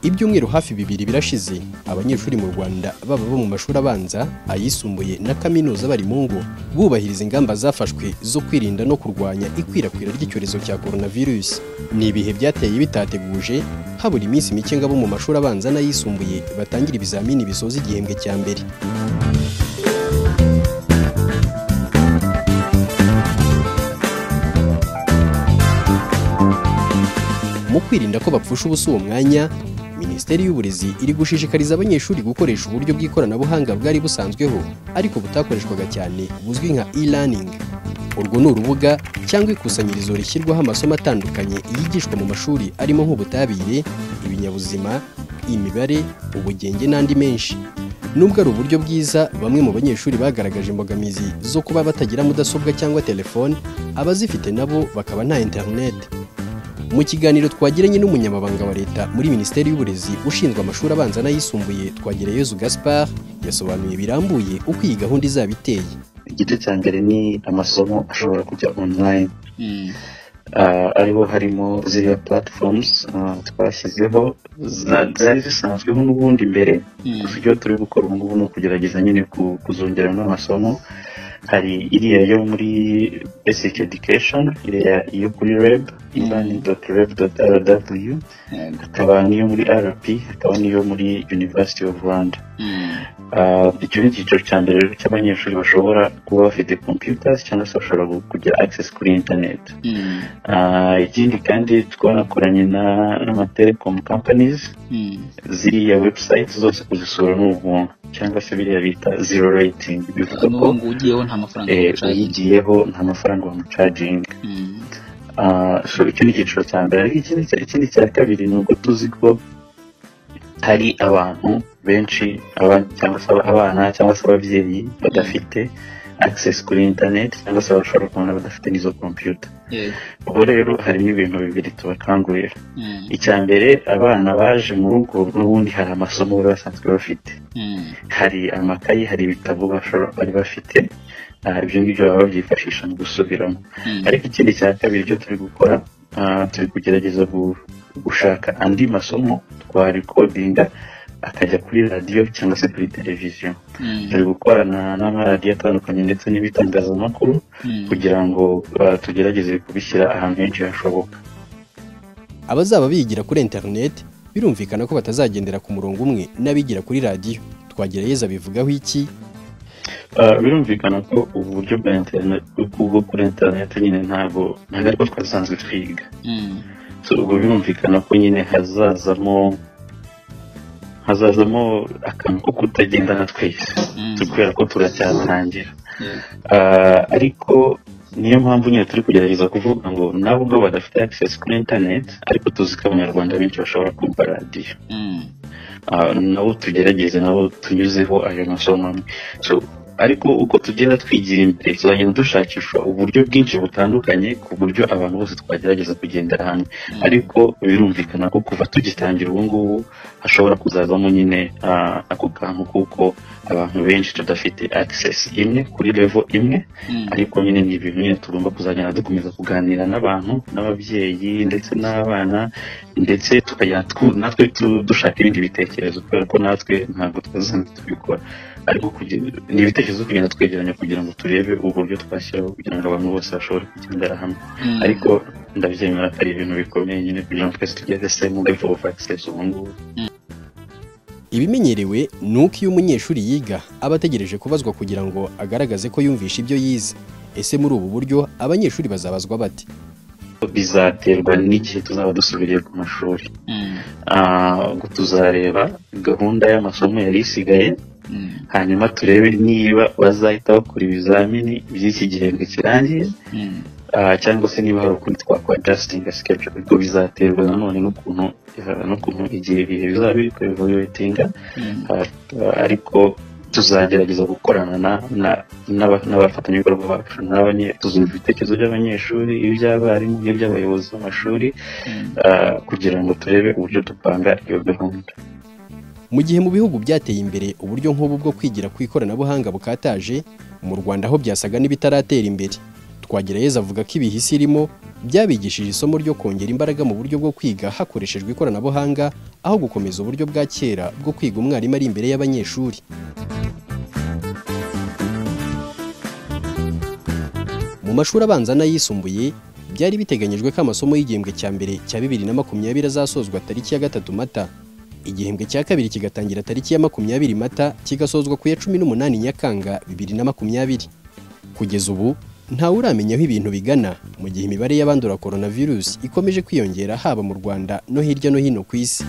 ibyumweru hafi bibiri birashize abanyeshuri mu Rwanda baba bo mu mashuri abanza ayisumbuye na kaminuza bari mu ngo bubahiriza ingamba zafashwe zo kwirinda no kurwanya ikwirakwira ry'icyorezo cya coronavirus ni ibihe byateye bitateguje habura iminsi mike ngo abo mu mashuri abanza n'ayisumbuye batangira ibizamini bisoza igihembwe cya mbere mu kwirinda ko bapfusha ubusa uwo mwanya minisiteri y'uburezi iri gushishikariza abanyeshuri gukoresha uburyo bw'ikoranabuhanga bwari busanzweho ariko butakoreshwaga cyane buzwi nka e-learning urwo ni urubuga cyangwa ikusanyirizo rishyirwaho amasomo atandukanye yigishwa mu mashuri arimo nk'ubutabire ibinyabuzima imibare ubugenge n'andi menshi nubwo ari uburyo bwiza bamwe mu banyeshuri bagaragaje imbogamizi zo kuba batagira mudasobwa cyangwa telefone abazifite nabo bakaba nta interineti mu kiganiro twagiranye n'umunyamabanga wa leta muri minisiteri y'uburezi ushinzwe amashuri abanza n'ayisumbuye twagirayezu gaspard yasobanuye birambuye uko iyi gahunda izaba iteye igice cya mbere ni amasomo ashobora kujya online ariho harimo ziriya platforms twashyizeho zari zisanzweho n'ubundi mbere ibyo turi gukora ubu ngubu ni ukugerageza nyine kuzongeramo amasomo hari iriya yo muri basic education iriya yo kuri reb e-learning.reb.rw hakaba n'iyo muri rp hakaba n'iyo muri university of rwanda icyo ni icyiciro cya mbere rero cy'abanyeshuri bashobora kuba bafite computers cyangwa se bashobora kugira access kuri internet ikindi kandi twanakoranye n'ama telecom companies ziriya website zose kuzisura ni ubuntu cyangwa se biriya bita zero rating bivuga ko uyigiyeho nta mafaranga bamucaginga icyo ni icyiciro cya mbere ikindi cya kabiri ni uko tuzi ko hari abantu benshi cyangwa se abana cyangwa se ababyeyi badafite access kuri internet cyangwa se abashobora kubona badafite n'izo computer ubwo rero harimo ibintu bibiri tubakangurira icya mbere abana baje mu rugo n'ubundi hari amasomo basanzwe bafite hari amakayi hari ibitabo bari bafite ibyo ngibyo baba babyifashisha mu gusubiramo ariko ikindi cya kabiri ibyo turi gukora turi kugerageza gushaka andi masomo twarikodinga akajya kuri radiyo cyangwa se kuri televiziyo turi gukorana n'amaradiyo atandukanye ndetse n'ibitangazamakuru kugira ngo tugerageze kubishyira ahantu henshi hashoboka abazaba bigira kuri interineti birumvikana ko batazagendera ku murongo umwe n'abigira kuri radiyo twagerageza bivugaho iki birumvikana ko uburyo bwa interineti bwo kuri interineti nyine ntabwo ntabwo ariko twasanzwe twiga ubwo birumvikana ko nyine hazazamo hazazamo akantu ko kutagendana twese kubera ko turacyatangira ariko niyo mpamvu nyine turi kugerageza kuvuga ngo nabo ngo badafite access kuri internet ariko tuzi ko abanyarwanda benshi bashobora kumva radiyo nabo tugerageze nabo tunyuzeho ayo masomo amwe ariko uko tugenda twigira imbere tuzagenda dushakisha uburyo bwinshi butandukanye ku buryo abantu bose twagerageza kugendera hamwe ariko birumvikana ko kuva tugitangira ubu ngubu hashobora kuzazamo nyine ako kantu kuko abantu benshi tudafite access imwe kuri level imwe ariko nyine ni ibintu nyine tugomba kuzagenda dukomeza kuganira n'abantu n'ababyeyi ndetse n'abana ndetse tukajya natwe dushaka ibindi bitekerezo kubera ko natwe ntabwo twasanzwe tubikora ariko ni ibitekerezo kugenda twegeranya kugira ngo turebe uburyo twashyiraho kugira ngo abantu bose bashobore kugendera hamwe ariko ndabyemera ko ari ibintu bikomeye nyine kugira ngo twese tugere semu level of access ubu ngubu ibimenyerewe ni uko iyo umunyeshuri yiga aba ategereje kubazwa kugira ngo agaragaze ko yumvisha ibyo yize ese muri ubu buryo abanyeshuri bazabazwa bate bizaterwa n'igihe tuzaba dusubiriye ku mashuri tuzareba gahunda y'amasomo yari isigaye hanyuma turebe niba bazahita bakora ibizamini by'iki gihembwe kirangiye cyangwa se niba hari ukundi twakora jastingi sikepsho ariko bizaterwa nanone n'ukuntu igihe ibihe bizaba biri kuri voyotinga ariko tuzagerageza gukorana n'abafatanyabikorwa bacu tuzumva ibitekerezo by'abanyeshuri iby'abarimu n'iby'abayobozi b'amashuri kugira ngo turebe uburyo dupanga iyo gahunda mu gihe mu bihugu byateye imbere uburyo nk'ubu bwo kwigira ku ikoranabuhanga bukataje mu rwanda aho byasaga n'ibitaratera imbere twagirayezu avuga ko ibihisi irimo byabigishije isomo ryo kongera imbaraga mu buryo bwo kwiga hakoreshejwe ikoranabuhanga aho gukomeza uburyo bwa kera bwo kwiga umwarimu ari imbere y'abanyeshuri mu mashuri abanza n'ayisumbuye byari biteganyijwe ko amasomo y'igihembwe cya mbere cya bibiri na makumyabiri azasozwa tariki ya gatatu mata igihembwe cya kabiri kigatangira tariki ya makumyabiri mata kigasozwa ku ya cumi n'umunani nyakanga bibiri na makumyabiri kugeza ubu ntawe uramenya aho ibintu bigana mu gihe imibare y'abandura coronavirus ikomeje kwiyongera haba mu rwanda no hirya no hino ku isi